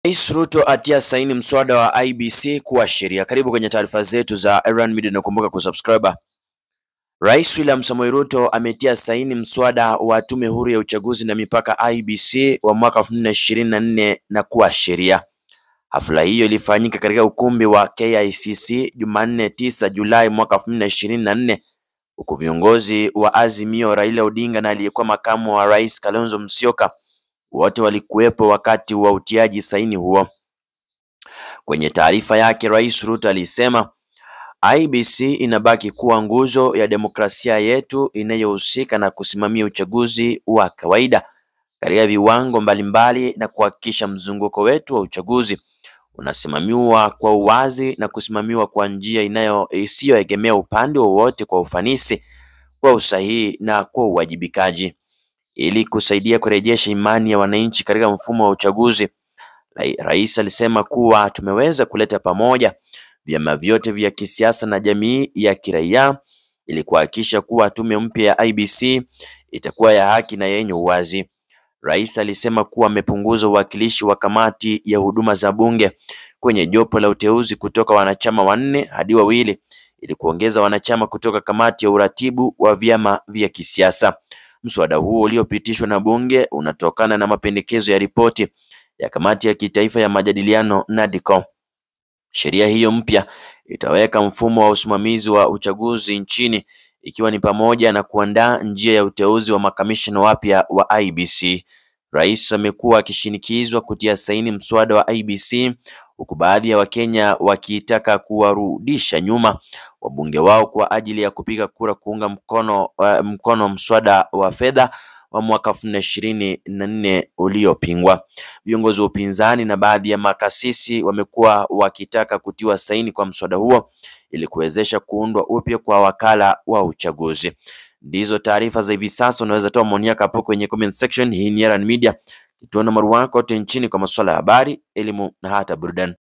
Rais Ruto atia saini mswada wa IEBC kuwa sheria. Karibu kwenye taarifa zetu za Erran Media na kumbuka kusubscribe. Rais William Samoei Ruto ametia saini mswada wa tume huru ya uchaguzi na mipaka IEBC wa mwaka 2024 na kuwa sheria. Hafla hiyo ilifanyika katika ukumbi wa KICC Jumanne 9 Julai mwaka 2024 huku viongozi wa Azimio Raila Odinga na aliyekuwa makamu wa rais Kalonzo Musyoka wote walikuwepo wakati wa utiaji saini huo. Kwenye taarifa yake, Rais Ruto alisema IEBC inabaki kuwa nguzo ya demokrasia yetu inayohusika na kusimamia uchaguzi wa kawaida katika viwango mbalimbali na kuhakikisha mzunguko wetu wa uchaguzi unasimamiwa kwa uwazi na kusimamiwa kwa njia inayo isiyoegemea upande wowote kwa ufanisi, kwa usahihi na kwa uwajibikaji ili kusaidia kurejesha imani ya wananchi katika mfumo wa uchaguzi. Rais alisema kuwa tumeweza kuleta pamoja vyama vyote vya kisiasa na jamii ya kiraia ili kuhakikisha kuwa tume mpya ya IEBC itakuwa ya haki na yenye uwazi. Rais alisema kuwa amepunguza uwakilishi wa kamati ya huduma za bunge kwenye jopo la uteuzi kutoka wanachama wanne hadi wawili ili kuongeza wanachama kutoka kamati ya uratibu wa vyama vya kisiasa. Mswada huo uliopitishwa na bunge unatokana na mapendekezo ya ripoti ya kamati ya kitaifa ya majadiliano NADCO. Sheria hiyo mpya itaweka mfumo wa usimamizi wa uchaguzi nchini ikiwa ni pamoja na kuandaa njia ya uteuzi wa makamishna wapya wa IEBC. Rais amekuwa akishinikizwa kutia saini mswada wa IEBC huku baadhi ya Wakenya wakitaka kuwarudisha nyuma wabunge wao kwa ajili ya kupiga kura kuunga mkono, uh, mkono mswada wa fedha wa mwaka elfu mbili na ishirini na nne uliopingwa. Viongozi wa upinzani na baadhi ya makasisi wamekuwa wakitaka kutiwa saini kwa mswada huo ili kuwezesha kuundwa upya kwa wakala wa uchaguzi. Ndizo taarifa za hivi sasa. Unaweza toa maoni yako hapo kwenye comment section. Hii ni Erran Media, kituo nambari wako kote nchini kwa masuala ya habari, elimu na hata burudani.